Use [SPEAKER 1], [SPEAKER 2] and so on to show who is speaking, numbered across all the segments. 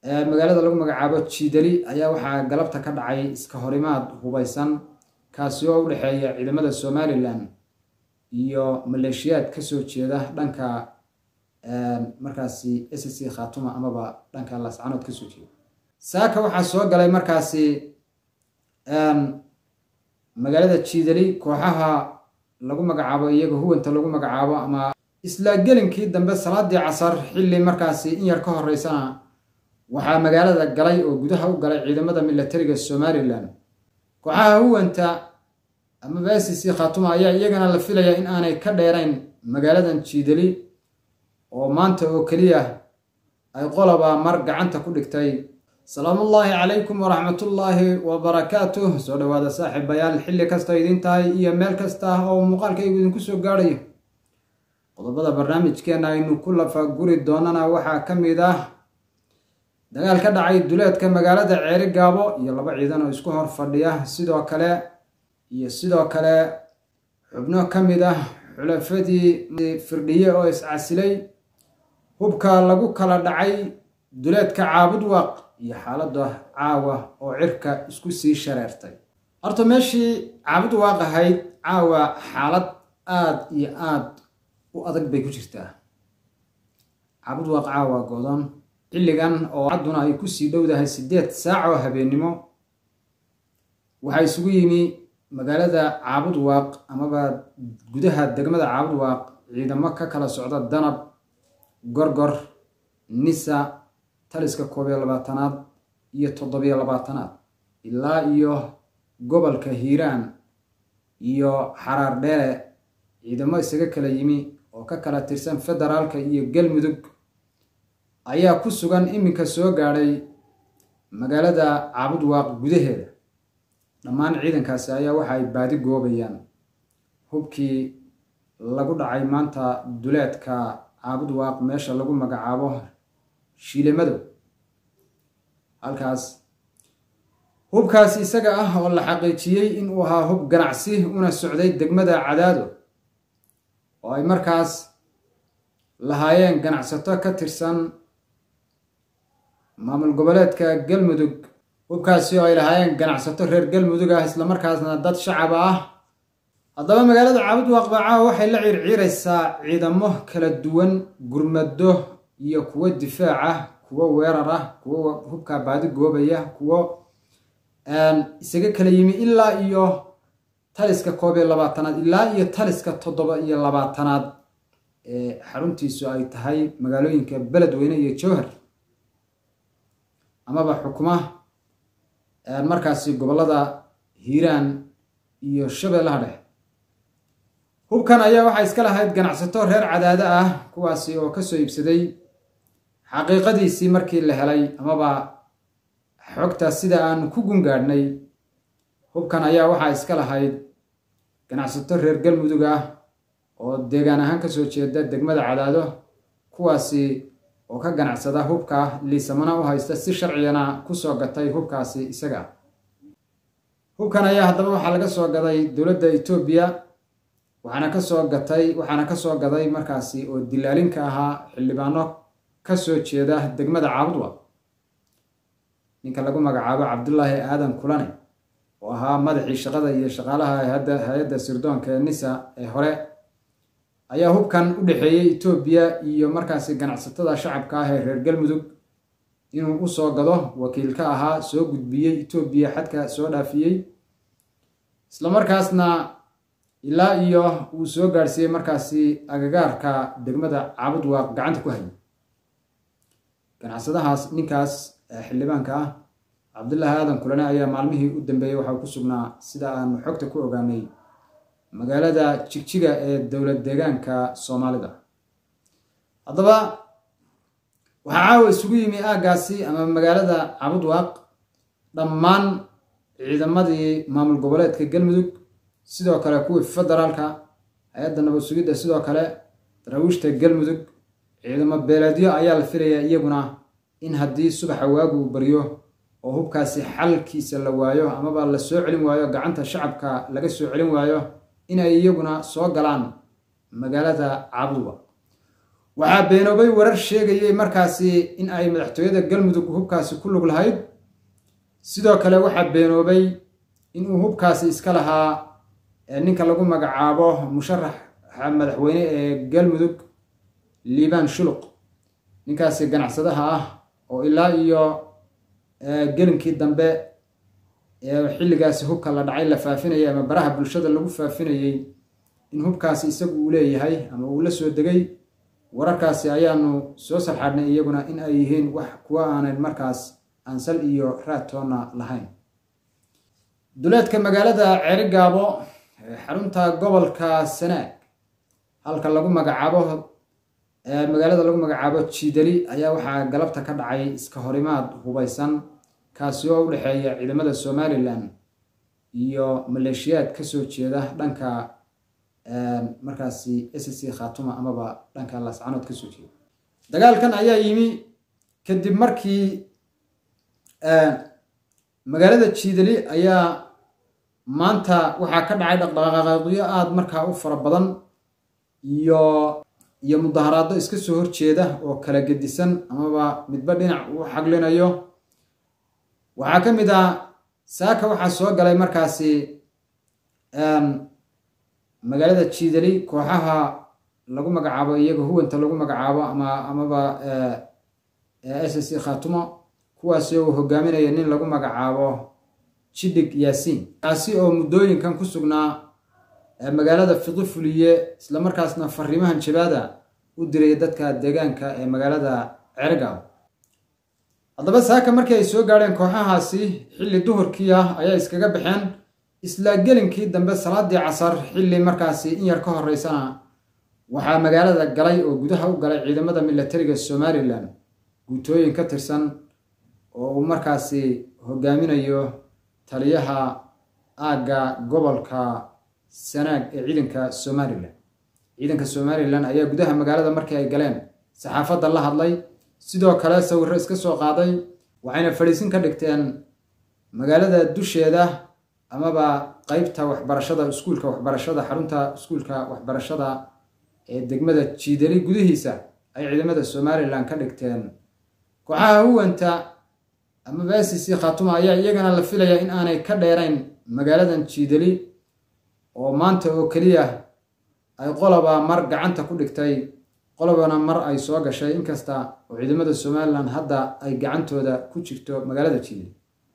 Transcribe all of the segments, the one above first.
[SPEAKER 1] magaalada lagu magacaabo jiidali ayaa waxaa galabta ka dhacay iska horimaad hubeysan kaasi oo u dhexeeya ciidamada somalilan iyo maleeshiyaad kasoo jeeda dhanka markaasi s c khatuma amaba dhanka lascanood kasoo jeeda saaka waxaa soo galay markaasi magaalada jiidali kooxaha lagu magacaabo iyaga huwanta lagu magacaabo ama isla gelinkii dambe salaadii casar xilli markaasi in yar ka horeysana waxaa magaalada galay oo gudaha u galay ciidamada milatariga somalilan kooxaha huwanta amaba s c khatuma ayaa iyagana la filaya in aanay ka dheerayn magaaladan jiidali oo maanta oo keliya ay qoloba mar gacanta ku dhigtay salaamullaahi calaykum waraxmatullaahi wabarakaatuh soo dhowaada saaxiibayaal xilli kasta idin tahay iyo meel kasta oo muuqaalkaygu idinku soo gaadhayo qodobada barnaamijkeena aynu ku lafaguri doonana waxaa ka mid ah dagaal ka dhacay duleedka magaalada ceeri gaabo iyo laba ciidan oo isku hor fadhiya sidoo kale iyo sidoo kale xubno ka mid ah xulafadii firdhiye oo iscasilay hubka lagu kala dhacay duleedka caabud waaq iyo xaaladda caawa oo cirka isku sii shareertay horta meeshii caabud waaq ahayd caawa xaalad aada iyo aada u adag bay ku jirtaa caabud waaq caawa godan xilligan oo cadduna ay kusii dhowdahay siddeed saac oo habeennimo waxaa isugu yimi magaalada caabud waaq amaba gudaha degmada caabud waaq ciidamo ka kala socda danab gorgor nisa taliska koob iyo labaatanaad iyo toddobiyo labaatanaad ilaa iyo gobolka hiiraan iyo xaraar dheere ciidamo isaga kala yimi oo ka kala tirsan federaalka iyo galmudug ayaa ku sugan iminka soo gaadhay magaalada caabud waaq gudaheeda dhammaan ciidankaasi ayaa waxa ay baadi goobayaan hubkii lagu dhacay maanta duleedka caabud waaq meesha lagu magacaabo shiile madow halkaas hubkaas isaga ah oo la xaqiijiyey in uu ahaa hub ganacsi una socday degmada cadaado oo ay markaas lahaayeen ganacsato ka tirsan maamul goboleedka galmudug hubkaasi oo ay lahaayeen ganacsato reer galmudug ah islamarkaasna dad shacab ah haddaba magaalada caabud waaq bacaawa waxay la ciirciiraysaa ciidamo kala duwan gurmado iyo kuwo difaac ah kuwo weerar ah kuwo hubka baadi goobaya kuwo isaga kala yimi ilaa iyo taliska koob iyo labaatanaad ilaa iyo taliska toddoba iyo labaatanaad ee xaruntiisu ay tahay magaalooyinka beledweyne iyo jowhar amaba xukuma markaasi gobollada hiiraan iyo shabeellaha dhexe hubkan ayaa waxaa iska lahayd ganacsato reer cadaado ah kuwaasi oo kasoo iibsaday xaqiiqadiisii markii la helay amaba xogta sida aan ku gungaadhnay hubkan ayaa waxaa iska lahayd ganacsato reer galmudug ah oo deegaan ahaan kasoo jeeda degmada cadaado kuwaasi oo ka ganacsada hubka liisamana u haysta si sharcigana kusoo gatay hubkaasi isaga hubkan ayaa haddaba waxaa laga soo gaday dowladda etoobiya waxaana kasoo gatay waxaana kasoo gaday markaasi oo dilaalinka ahaa xildhibaano kasoo jeeda degmada caabudwa ninka lagu magacaabo cabdulaahi aadan kulane oo ahaa madaxii shaqada iyo shaqaalaha hay-adda sirdoonka ee nisa ee hore ayaa hubkan u dhexeeyey etoobiya iyo markaasi ganacsatada shacabka ah ee reer galmudug inuu usoo gado wakiil ka ahaa soo gudbiyey etoobiya xadka soo dhaafiyey islamarkaasna ilaa iyo uu soo gaadhsiiyey markaasi agagaarka degmada caabud waaq gacanta ku hayay ganacsadahaas ninkaas xildhibaanka ah cabdullaahi aadan kulane ayaa maalmihii u dambeeyey waxaa ku sugnaa sida aanu xogta ku ogaanay magaalada jigjiga ee dowlad deegaanka soomaalida haddaba waxaa caawa isugu yimi aaggaasi ama magaalada cabud waaq dhammaan ciidamadii maamul goboleedka galmudug sidoo kale kuwii federaalka hay-adda nabad sugidda sidoo kale daraawiishta galmudug ciidamo beeleedyo ayaa la filayaa iyaguna in haddii subaxa waagu uu baryo oo hubkaasi xalkiisa la waayo amaba la soo celin waayo gacanta shacabka laga soo celin waayo inay iyaguna soo galaan magaalada caabudwa waxaa beenoobay warar sheegayay markaasi in ay madaxtooyada galmudug hubkaasi ku lug lahayd sidoo kale waxaa beenoobay inuu hubkaasi iska lahaa ninka lagu magacaabo musharaxa madaxweyne ee galmudug liibaan shuluq ninkaasi ganacsadaha ah oo ilaa iyo gelinkii dambe ee xilligaasi hubka la dhacay la faafinayay ama baraha bulshada lagu faafinayey in hubkaasi isagu uu leeyahay ama uu la soo degay wararkaasi ayaanu soo sarxaadhnay iyaguna in ay yihiin wax kuwa aanan markaas aansal iyo raadtoonna lahayn duleedka magaalada ceerigaabo xarunta gobolka sanaag halka lagu magacaabo magaalada lagu magacaabo jiidali ayaa waxaa galabta ka dhacay iska horimaad hubaysan kaasi oo u dhexeeya ciidamada somalilan iyo maleeshiyaad kasoo jeeda dhanka markaasi s c khatuma amaba dhanka lascanood kasoo jeeda dagaalkan ayaa yimi kadib markii magaalada jiidali ayaa maanta waxaa ka dhacay dhaqdhaqaaqyo aada markaa u fara badan iyo iyo mudaharaado iska soo horjeeda oo kala gedisan amaba midba dhinac uu xaglinayo waxaa ka mid ah saaka waxaa soo galay markaasi magaalada jiidali kooxaha lagu magacaabo iyaga huwanta lagu magacaabo ama amaba s c khatumo kuwaasi uu hogaaminaya nin lagu magacaabo jidhig yaasiin kaasi oo muddooyinkan ku sugnaa magaalada fiqi fuliye islamarkaasna fariimahan jabaada u diray dadka deegaanka ee magaalada cergaw haddaba saaka markii ay soo gaadheen kooxahaasi xilli duhurkii ah ayaa iskaga baxeen isla gelinkii dambe salaadii casar xilli markaasi in yar ka horeysana waxaa magaalada galay oo gudaha u galay ciidamada milatariga somalilan guutooyin ka tirsan oo uu markaasi hogaaminayo taliyaha aagga gobolka sanaag ee ciidanka somalilan ciidanka somalilan ayaa gudaha magaalada markii ay galeen saxaafadda la hadlay sidoo kale sawirro iska soo qaaday waxayna fadhiisin ka dhigteen magaalada dusheeda amaba qeybta waxbarashada iskuulka waxbarashada xarunta iskuulka waxbarashada ee degmada jiidali gudihiisa ay ciidamada somalilan ka dhigteen kooxaha huwanta amaba s c khatuma ayaa iyagana la filayaa in aanay ka dheerayn magaaladan jiidali oo maanta oo keliya ay qoloba mar gacanta ku dhigtay qolobana mar ay soo gashay inkasta oo ciidamada somalilan hadda ay gacantooda ku jirto magaalada jiidali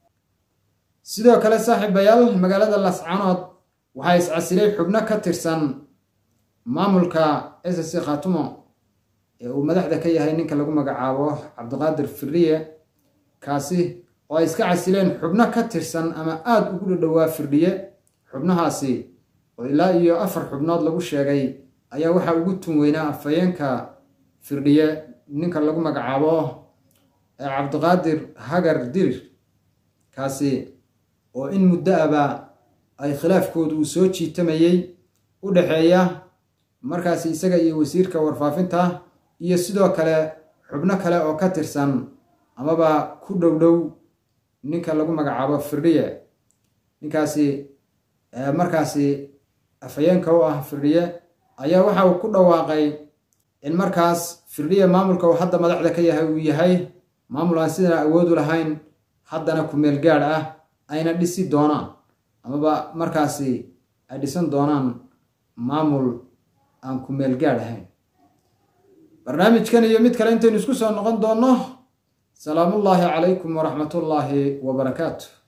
[SPEAKER 1] sidoo kale saaxiibayaal magaalada lascanood waxaa iscasilay xubno ka tirsan maamulka s c khatumo ee uu madaxda ka yahay ninka lagu magacaabo cabdiqaadir firiye kaasi oo ay iska casileen xubno ka tirsan ama aada ugu dhadhowaa firdhiye xubnahaasi oo ilaa iyo afar xubnood lagu sheegay ayaa waxaa ugu tun weynaa afhayeenka firdhiye ninka lagu magacaabo cabdiqaadir hagar dirir kaasi oo in muddo aba ay khilaafkoodu uu soo jiitamayey u dhexeeya markaasi isaga iyo wasiirka warfaafinta iyo sidoo kale xubno kale oo ka tirsan amaba ku dhow dhow ninka lagu magacaabo firdhiye ninkaasi markaasi afhayeenka u ah firdhiye ayaa waxa uu ku dhawaaqay in markaas firdhiye maamulka uu hadda madaxda ka yahay uu yahay maamul aan sidan awoodu lahayn haddana ku-meel gaadh ah ayna dhisi doonaan amaba markaasi ay dhisan doonaan maamul aan ku-meel gaadh ahayn barnaamijkan iyo mid kale intaynu isku soo noqon doonno salaamullaahi calaykum waraxmatullaahi wabarakaatu